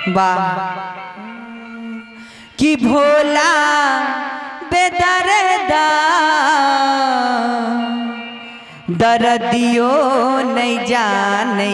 वाह कि भोला बेदरदा दर्दियो नहीं जाने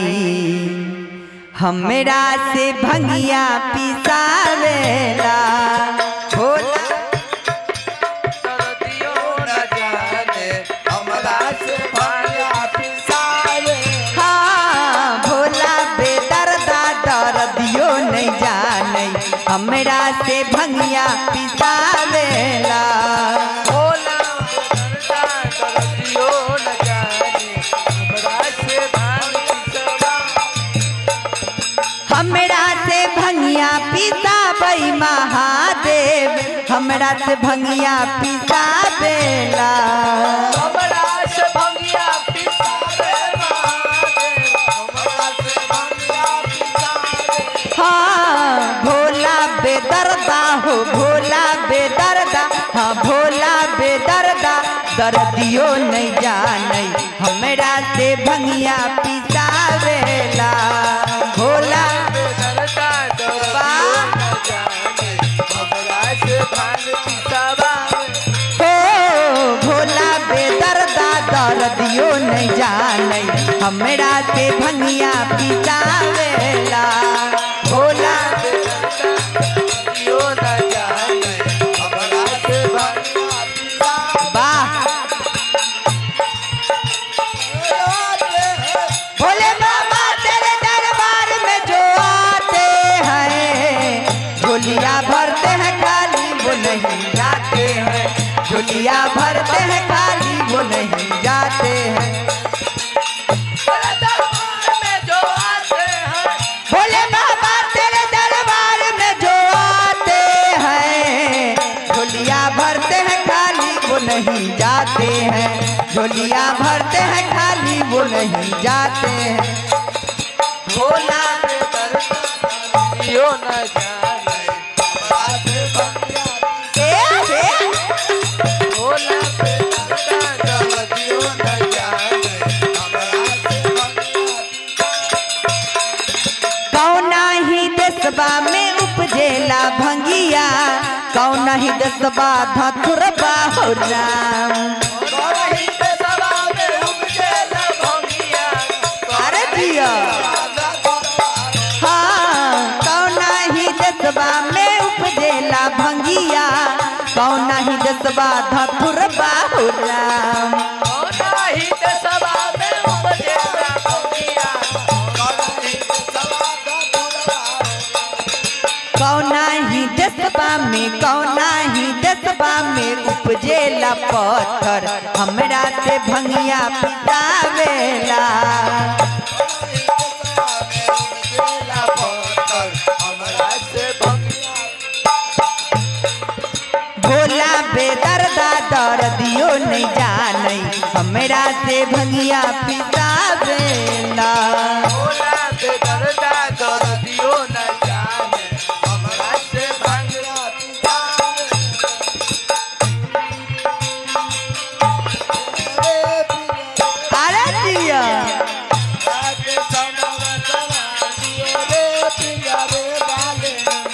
हमरा से भंगिया पिसावेला भोला दर्दियो न जाने हमरा से भाया पिसावे हाँ भोला बेदर्दा दर्दियो नहीं जाने हमरा से भंगिया पिसावेला भोला दर्दा दर्दियो न जाने हमरा से भाया पिसावा हमरा से भंगिया पिसाबई महादेव हमरा से भंगिया पिसावेला हमरा से भंगिया पिसावे महादेव हमरा से भंगिया पिसावे हाँ भोला बेदर्दा हो भोला बेदर्दा हाँ भोला बेदर्दा दर्दियो नहीं जाने हमरा से भंगिया पिसावेला भोला दर्दा दर्दियो न जाने हमरा से भाया पिसावा हो भोला बेदर्दा दर्दियो नहीं जाने हमरा से भंगिया पिसावेला भोला दर्दियो न जाने हमरा से भाया पिसावा वाह भोले बाबा तेरे दरबार में जो आते हैं झोलिया भरते हैं खाली वो नहीं जाते हैं झोलिया भरते हैं खाली वो नहीं जाते हैं तेरे दरबार में जो आते हैं भोले बाबा तेरे दरबार में जो आते हैं झोलिया भरते हैं खाली वो नहीं जाते हैं झोलिया भरते हैं खाली वो नहीं जाते हैं भोला पे दर्दा यो न जाने हमरा से भंगिया ए, ए, भोला पे दर्दा दर्दियो न जाने हमरा से भंगिया कौना ही देशबा में उपजेला भंगिया कौना ही देशबा धथुरबा हो राम करही पे सवा में उपजे न भंगिया अरे जिया हाँ कौना ही देशबा में उपजेला भंगिया कौना ही देशबा धथुरबा हो राम करही पे सवा में उपजे न भंगिया करही पे सवा का दुर्गा कौना ही देशबा में कौना ही देशबा में उपजेला पत्थर हमरा से भंगिया पितावेला बेला पत्थर हमरा से भंगिया भोला बेदर्दा दर्दियो नहीं जाने हमरा से भंगिया पितावेला भोला पे दर्दा दर्दियो न जाने हमरा से भंगिया पिसावे अरे दिया आके समर समाधियो रे पिया रे बाले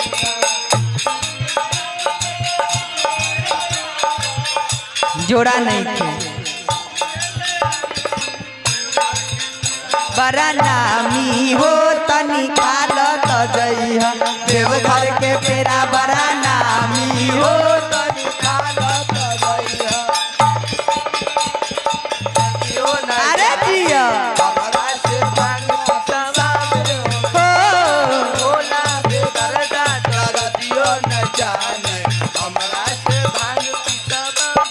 जोड़ा नहीं थे बड़ा नामी हो तनी काल तो जइह देवघर के पेरा बड़ा नामी हो हो तनी खालत गइया यो न अरे दिया हमरा से भंगिया पिसावे हो भोला पे दर्दा दर्दियो न जाने हमरा से भांग पिसावा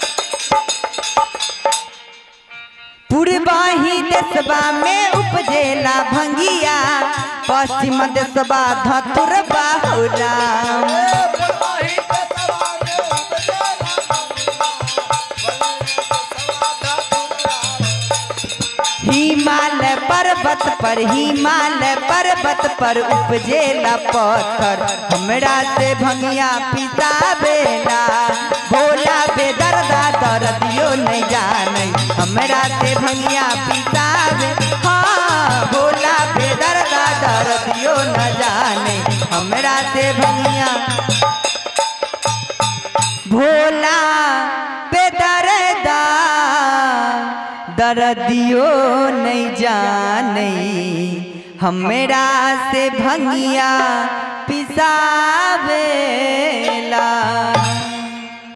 पूर्वाही देशबा में उपजेला भंगिया पश्चिम देशबा धतुरबा हो राम हिमालय पर्वत पर हिमालय पर्वत पर उपजेला पत्थर हमरा से भंगिया पितावेला भोला बेदर्दा दर्दियो नहीं जाने हमरा से भंगिया पितावे हाँ भोला बेदर्दा दर्दियो न जाने हमरा भोला पे दरदा दर्दियो नहीं जाने हमरा से भंगिया पिसावेला